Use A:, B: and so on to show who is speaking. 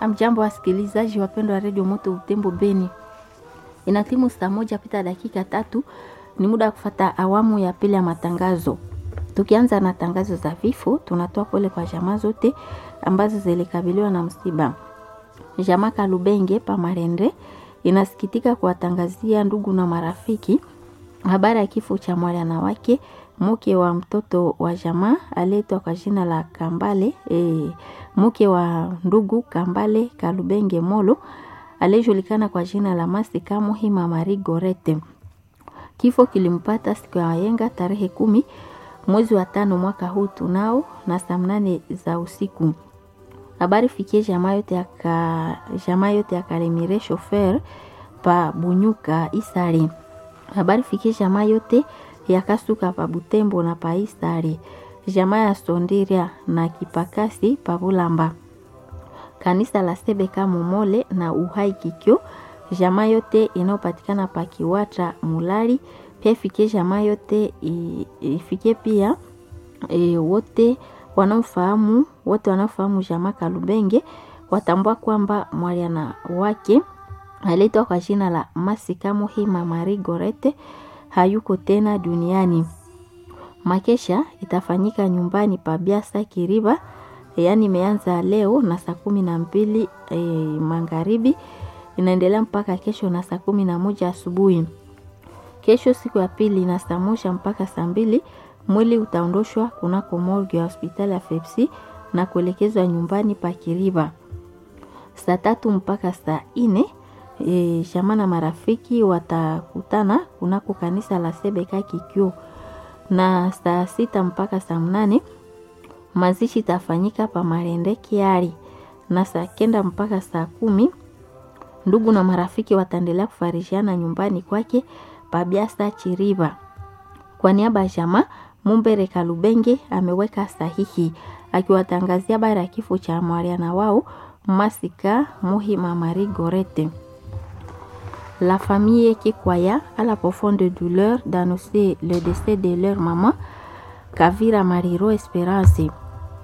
A: Amjambo wasikilizaji wapendwa wa redio Moto Utembo Beni, ina timu saa moja pita dakika tatu. Ni muda wa kufata awamu ya pili ya matangazo. Tukianza na tangazo za vifo, tunatoa pole kwa jamaa zote ambazo zilikabiliwa na msiba. Jamaa Kalubenge Pamarende inasikitika kuwatangazia ndugu na marafiki habari ya kifo cha mwana wake mke wa mtoto wa jamaa aliyeitwa kwa jina la Kambale e, mke wa ndugu Kambale Kalubenge Molo aliyejulikana kwa jina la Masika Muhima Mari Gorete. Kifo kilimpata siku ya wayenga tarehe kumi mwezi wa tano mwaka huu tunao na saa mnane za usiku. Habari fikie jamaa yote ya ka, jamaa yote ya Kalemire shofer pa Bunyuka Isari. Habari fikie jamaa yote ya Kasuka pa Butembo na pa Isari. Jamaa ya Sondiria na Kipakasi pa Bulamba. Kanisa la Sebeka Momole na Uhai Kikyo. Jamaa yote inayopatikana pa Kiwatra Mulali. Pia ifikie jamaa yote ifikie pia e, wote wanaofahamu wote wanaofahamu jamaa Kalubenge watambua kwamba mwaliana wake aliitwa kwa jina la Masika Muhima Mari Gorete hayuko tena duniani. Makesha itafanyika nyumbani pa Biasa Kiriba, yaani imeanza leo na saa kumi na mbili e, magharibi inaendelea mpaka kesho na saa kumi na moja asubuhi. Kesho siku ya pili na saa moja mpaka saa mbili mwili utaondoshwa kunako morgue ya hospitali ya Fepsi na kuelekezwa nyumbani pa Kiriba. Saa tatu mpaka saa ine e, jamaa na marafiki watakutana kunako kanisa la Sebeka Kikyo, na saa sita mpaka saa mnane mazishi itafanyika pa Marende Kiari, na saa kenda mpaka saa kumi ndugu na marafiki wataendelea kufarishiana nyumbani kwake Pabiasa Chiriba. Kwa niaba ya jamaa Mumbere Kalubenge ameweka sahihi akiwatangazia habari ya kifo cha mwariana wao Masika Muhima Mari Gorete. La famille Kikwaya a la profonde douleur d'annoncer le décès de leur maman Kavira Mariro Esperance.